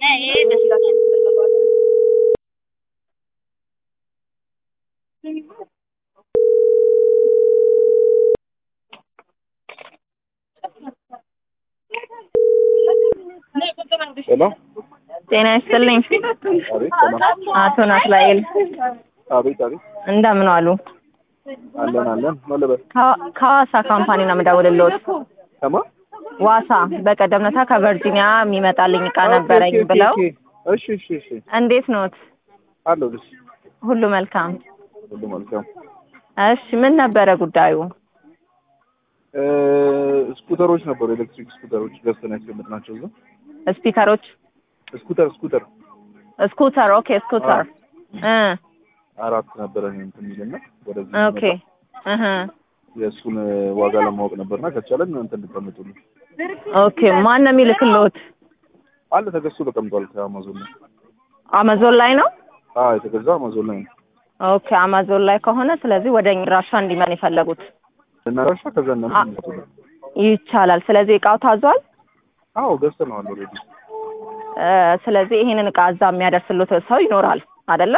ሄሎ ጤና ይስጥልኝ አቤት ሰላም አቶ ናትናኤል አቤት አቤት እንደምን ዋሉ? አለን አለን መለበት ከዋ- ከዋሳ ካምፓኒ ነው የምደውልልዎት። ከማ ዋሳ በቀደም ዕለት ከቨርጂኒያ የሚመጣልኝ እቃ ነበረኝ ኦኬ፣ ኦኬ፣ ብለው ኦኬ። እሺ እሺ እሺ እንዴት ኖት? አለው ልጅ ሁሉ መልካም? ሁሉ መልካም እሺ ምን ነበረ ጉዳዩ? እ ስኩተሮች ነበሩ ኤሌክትሪክ ስኩተሮች ገዝተን ያስቀምጥናቸው እዛ ስፒከሮች፣ ስኩተር ስኩተር ስኩተር። ኦኬ ስኩተር እ አራት ነበረ እንትን የሚልና ወደዚህ ኦኬ ሲመጣ እህ የእሱን ዋጋ ለማወቅ ነበርና ከቻለን እንትን እንድታመጡልን ኦኬ ማን ነው የሚልክልዎት? አለ ተገዝቶ ተቀምጧል ከአማዞን ላይ አማዞን ላይ ነው? አዎ የተገዛ አማዞን ላይ ነው ኦኬ አማዞን ላይ ከሆነ ስለዚህ ወደ ራሻ እንዲመን የፈለጉት እናራሻ ከዛ እናንተ አ- እንድታመጡልን ይቻላል። ስለዚህ እቃው ታዟል። አዎ ገዝተነዋል ኦልሬዲ እ ስለዚህ ይሄንን እቃ እዛ የሚያደርስልዎት ሰው ይኖራል አይደለ?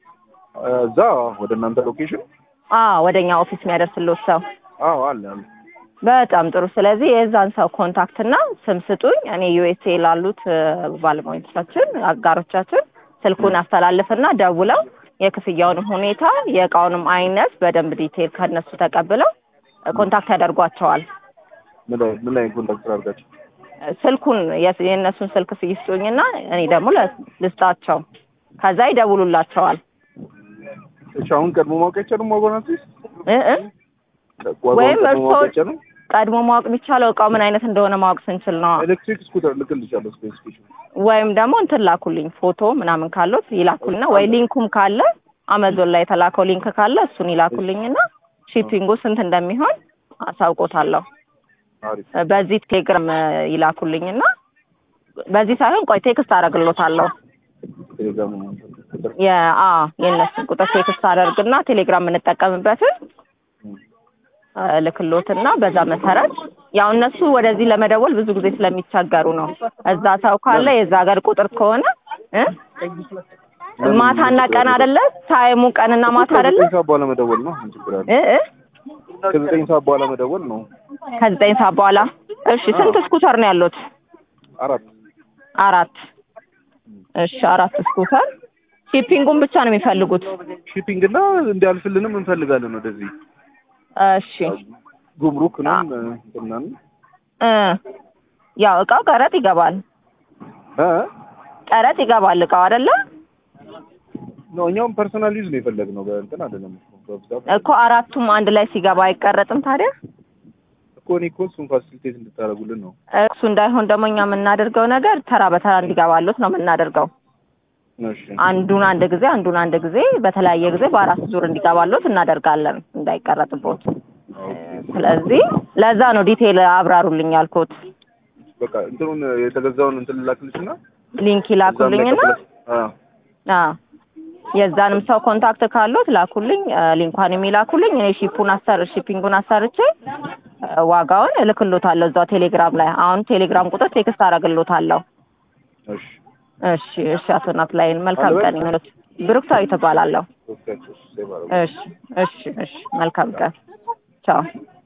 እዛ ወደ እናንተ ሎኬሽን አዎ ወደኛ ኦፊስ የሚያደርስልዎት ሰው አዎ አለ አለ በጣም ጥሩ። ስለዚህ የዛን ሰው ኮንታክት እና ስም ስጡኝ። እኔ ዩኤስኤ ላሉት እ ባለሙያዎቻችን አጋሮቻችን ስልኩን አስተላልፍና ደውለው የክፍያውንም ሁኔታ የእቃውንም አይነት በደንብ ዲቴል ከነሱ ተቀብለው እ ኮንታክት ያደርጓቸዋል። ምን ላይ ምን ላይ ኮንታክት አድርጋችሁ እ ስልኩን የስ- የእነሱን ስልክ ይስጡኝና እኔ ደግሞ ለ- ልስጣቸው። ከዛ ይደውሉላቸዋል። እሺ አሁን ቀድሞ ማወቅ አይቻልም ዋጋውን አትሊስት እ እ ዋጋውን ወይም ቀድሞ እርስዎ- ማወቅ አይቻልም ቀድሞ ማወቅ የሚቻለው እቃው ምን አይነት እንደሆነ ማወቅ ስንችል ነው። ኤሌክትሪክ ስኩተር ልክልሻለሁ ስፔሲፊኬሽን ወይም ደግሞ እንትን ላኩልኝ ፎቶ ምናምን ካሉት ይላኩልና ወይ ሊንኩም ካለ አማዞን ላይ የተላከው ሊንክ ካለ እሱን ይላኩልኝና ሺፒንጉ ስንት እንደሚሆን አሳውቆታለሁ። አሪፍ በዚህ ቴሌግራም እ ይላኩልኝና በዚህ ሳይሆን ቆይ ቴክስት አደርግሎታለሁ። ቴሌግራም ቁጥር የአ የእነሱን ቁጥር ቴክስት አደርግና ቴሌግራም የምንጠቀምበትን እ ልክሎትና በዛ መሰረት ያው እነሱ ወደዚህ ለመደወል ብዙ ጊዜ ስለሚቸገሩ ነው። እዛ ሰው ካለ የዛ ሀገር ቁጥር ከሆነ እ ማታና ቀን አይደለ? ታይሙ ቀንና ማታ አይደለ? ከዘጠኝ ሰዓት በኋላ መደወል ነው ምን ችግር አለ እ እ ከዘጠኝ ሰዓት በኋላ መደወል ነው ከዘጠኝ ሰዓት በኋላ እሺ። ስንት ስኩተር ነው ያሉት? አራት አራት። እሺ አራት ስኩተር። ሺፒንጉን ብቻ ነው የሚፈልጉት? ሺፒንግ እና እንዲያልፍልንም እንፈልጋለን ወደዚህ እሺ ጉምሩክንም እንትናን እ ያው እቃው ቀረጥ ይገባል። እ ቀረጥ ይገባል እቃው አይደለ? ነው እኛውም ፐርሰናል ዩዝ ነው የፈለግነው በእንትን አይደለም እኮ በብዛት እኮ አራቱም አንድ ላይ ሲገባ አይቀረጥም ታዲያ? እኮ እኔ እኮ እሱን ፋሲሊቴት እንድታደርጉልን ነው እሱ እንዳይሆን ደግሞ እኛ የምናደርገው ነገር ተራ በተራ እንዲገባሉት ነው የምናደርገው። እሺ አንዱን አንድ ጊዜ አንዱን አንድ ጊዜ በተለያየ ጊዜ በአራት ዙር እንዲገባሉት እናደርጋለን እንዳይቀረጥቦት። ስለዚህ ለዛ ነው ዲቴይል አብራሩልኝ ያልኩት። በቃ እንትኑን የተገዛውን እንትን ልላክልሽና ሊንክ ይላኩልኝና አ አዎ የዛንም ሰው ኮንታክት ካሉት ላኩልኝ፣ አ፣ ሊንኳን የሚላኩልኝ እኔ ሺፑን አሰር ሺፒንጉን አሰርቼ አ፣ ዋጋውን እልክሎታለሁ እዛው ቴሌግራም ላይ። አሁን ቴሌግራም ቁጥር ቴክስት አደርግሎታለሁ። እሺ እሺ እሺ። አቶ ናትናኤል መልካም ቀን ይሁንልዎት። ብሩክታዊት እባላለሁ። ኦኬ ሴቭ አደረጉ እሺ እሺ እሺ። መልካም ቀን ቻው።